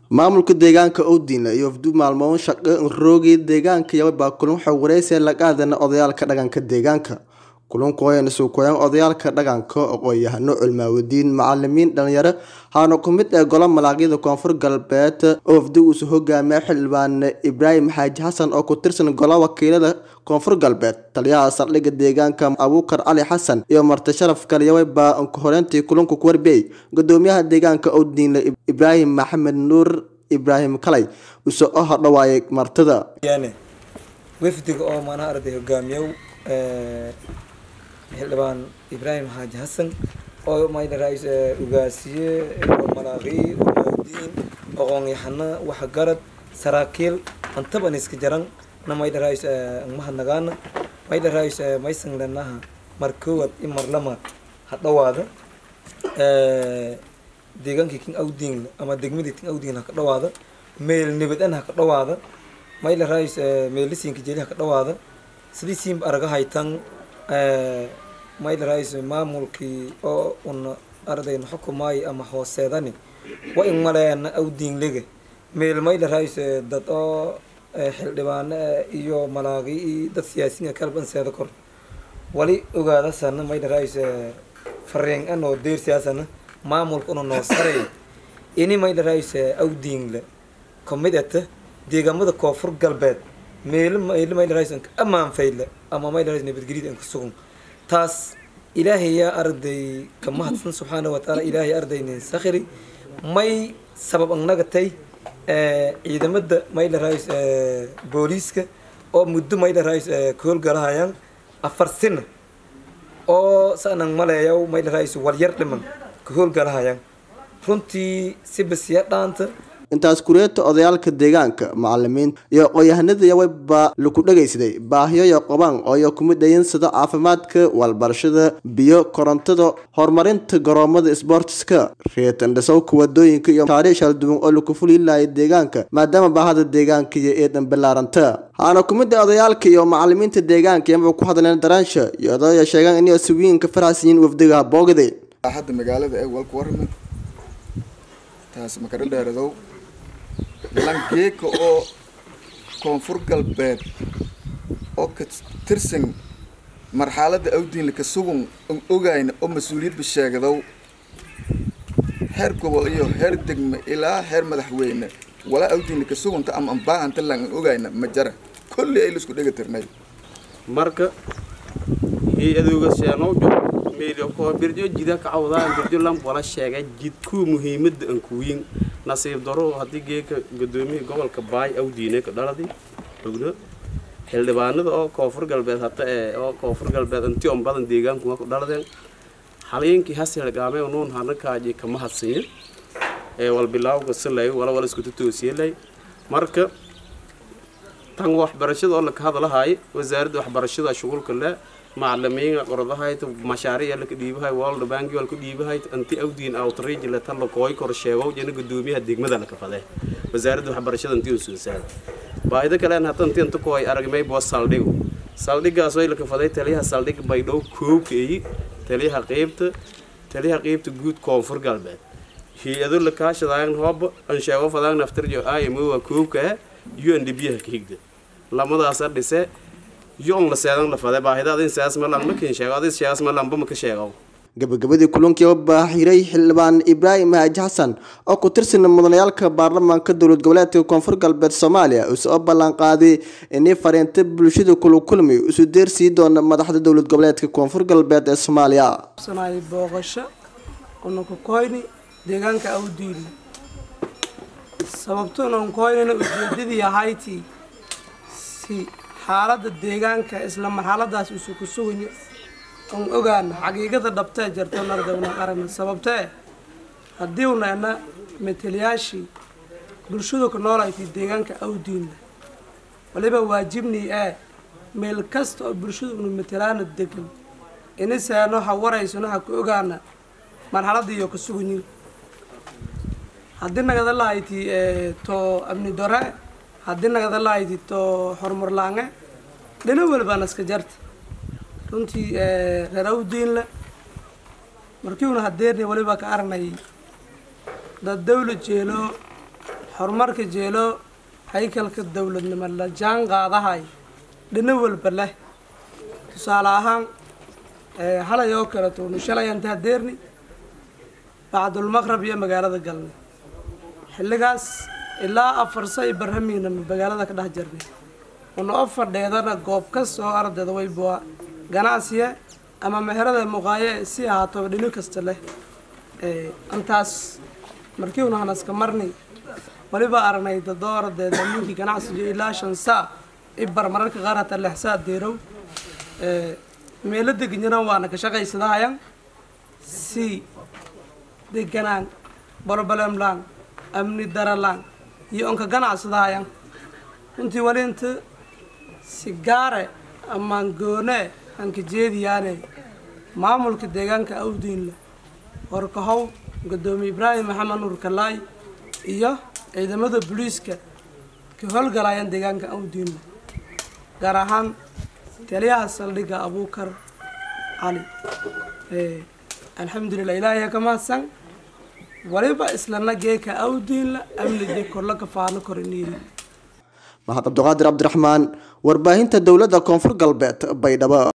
maamulka deegaanka owdiina iyo wafdu maalmoon shaqo roogii deegaanka yababaa kulan xogwareysi la qaadana odayaalka dhaqanka deegaanka kulanku ayayna suukoyaan odayaalka dhaqanka aqoon-yahano culmaawadiin macalimiin dhalinyaro haana ku mid ee golo malaagyada koonfur galbeed oo wafdi uusu hogaamiya xildhibaan ibraahim xaaji xasan oo ku tirsan gola wakiilada koonfur galbeed taliyaha saldhigga deegaanka abuukar cali xasan iyo marti sharaf kaliyaway baa horeyntii kulanku ku warbiyey gudoomiyaha deegaanka owdiinle ibraahim maxamed nuur ibraahim kalay use o hodhawaayay martida wafdiga oo maanaha arday hogaamiyow xildhibaan ibraahim xaaji xasan oo mayna rais ugaasiye malaaqiy umaadiin aqoon-yahano waxgarad saraakiil antaban iska jaran na mayda rais mahadnagaana mayda rais maysan lanaha mar koowad i mar lama ha dhawaada deegaankii king awding ama degmadii king awding ha ka dhawaada meel nabadan ha ka dhawaada mayla rais meelisiinka jeli ha ka dhawaada sidii siinba araga haytan mayla rais maamulkii oo una ardayna xukumaayo ama hooseedani wa in maleena awdingliga meel mayla rais dad oo xildhibaano iyo malaaqi iyo dad siyaasiyiin kalban seeda kor wali ogaadasana mayla rais fariin anoo deersiyaasana maamulka una noo saray ini mayla rais awdingle kamid ata deegaamada koonfur galbeed meelo meelo mayla rais anka amaan fayle ama mayla rais nabadgelyada anka sugan taas ilaahay yaa arday ka mahadsan subxaana watacaala ilaahay ardaynin sakhiri may sabab annagatay ciidamada mayla rais booliiska oo muddo mayla rais ka howlgalahayaan afar sina oo saanan maleeyaw mayla rais walyar dhiman ka howlgalahayaan runtii si basiya dhaanta intaas kureeta odayaalka deegaanka macalimiinta iyo aqoon-yahanada yawabaa laku dhagaysaday baahiyoyo qabaan ooyo kumid dhayin sida caafimaadka walbarashada biyo korontada horumarinta garoomada sboortiska reetandhasowka wadooyinka iyo taariikh shalduwan oo laku fuliilaya deegaanka maadaama baahada deegaanka iyo eedan ballaaranta haana kumid a odayaalka iyo macalimiinta deegaanka yamaba ku hadleen daraansha iyo odaya sheegaan inay siwiinka faraxsiyiin wafdiga boogday hadda magaalada ee walka warame taas makara dheeradow langeeka oo koonfur galbeed oo ka tirsan marxaladda awdiinla ka sugun an ogayna oo mas-uuliyadba sheegdow heer gobol iyo heer degme ilaa heer madaxweyne walaa awdiinla ka sugunta ama anbaahanta lang an ogayna ma jara kolley ay laisku dhega tirnay marka hay-adooga seenowjo meelko birjo jida ka cawdaan birjo lamb wala sheegay jidkuu muhiimada an kuwiin nasiib daro haddii geeka gudoomiyihii gobolka baay awdiine ka dhaladi ogno xildhibaanada oo koonfur galbeed hata ee oo koonfur galbeed inti on badan deegaanku ku dhaladeen haliinkii hasilgaamay nuun hana kaaji kama hadsiyo ee wal bilaawga silay wala wala isku toosiyay marka tan waxbarashada oo la ka hadlahay wasaaradda waxbarashada shughulka leh macalimiinga qoradahayd mashaariic la ka dhiibahay world bank wal ku dhiibahay anti awdiin outreach la tan la kooy kor sheego jina gudoomiyaha degmada la ka faday wasaaradda waxbarashada intii uu soo baayida kale aan hatan inta kooy aragmay boos saldhigo saldhigaas way la ka faday taliyaha saldhig baydhow koobkeey taliyaha qaybta taliyaha qaybta guud koonfur galbeed hay-ado la kaashadaayan hooba an sheego fadaan naftirjo IMO waa koobka UNDP ha ka higda lamadaas dhise yoon la seedan la faday baahidaad in siyaas malan ma kin sheego adis siyaas malan ba ma ka sheego gabagabadii kulankii oo baahiray xildhibaan ibraahim haaji xasan oo ku tirsan mudanayaalka baarlamaanka dowlad goboleedka koonfur galbeed soomaaliya use oo ballan qaaday inay fariinta bulshada kula kulmay isu deersii doona madaxda dowlad goboleedka koonfur galbeed ee soomaaliya booqasho unaku koyni deegaanka awdiili sababtuna unkoynina ujeedadii ahaytii si xaaladda deegaanka isla marxaladaas isu ku sugayo on ogaana xaqiiqada dhabtee jarto nardawna qarana sababtee haddii unaena metelayaashii bulshadu ka noolayti deegaanka awdiinna waliba waajibnii ee meel kasta oo bulshadu unu metelaana degan iniseeno ha waraysano ha ku ogaana marxaladda iyo ka suganyin haddii nagada lahayti to amni dore haddii nagada lahayti to horumar laange dhina walbaan iska jarta runtii reer awdiinle markiiuna hadeerni waliba ka aragnay dad dawla jeelo horumarka jeelo haykalka dowladnimo la jaan qaadahay dhino walba leh tusaale ahaan halay oo kaleto unu shalay antaa deerni bacdulmaqrab iyo magaalada galnay xilligaas ilaa afar say barhamiina magaalada ka dhex jirnay una o fadheedana goob kastoo ardayda waybuwa ganacsiya ama meherada muqaaye si ahaataba dhino kasta leh intaas markii una hanaska marni waliba aragnay dadoo ardayda ninkii ganacsiga ilaa shan saa ibar mararka qaar hataa lix saa deerow meelo deganyaran waana ka shaqaysadahayan si deganaan bolbalemlaan amni daralaan iyo onka ganacsadahayan runtii wali inta si gaare amaan goone hanka jeediyaane maamulka deegaanka awdiinle horkahow gudoomiye ibraahim maxamed nuur kalaay iyo ciidamada booliiska ka howlgalayaan deegaanka awdiinle gaar ahaan taliyaha saldhigga abuukar cali alxamdulilah ilaahay ka mahadsan waliba islana geeka awdiinla amnide korla ka faano koriniiri mahad cabdiqaadir cabdiraxmaan warbaahinta dowladda koonfur galbeed baydhabo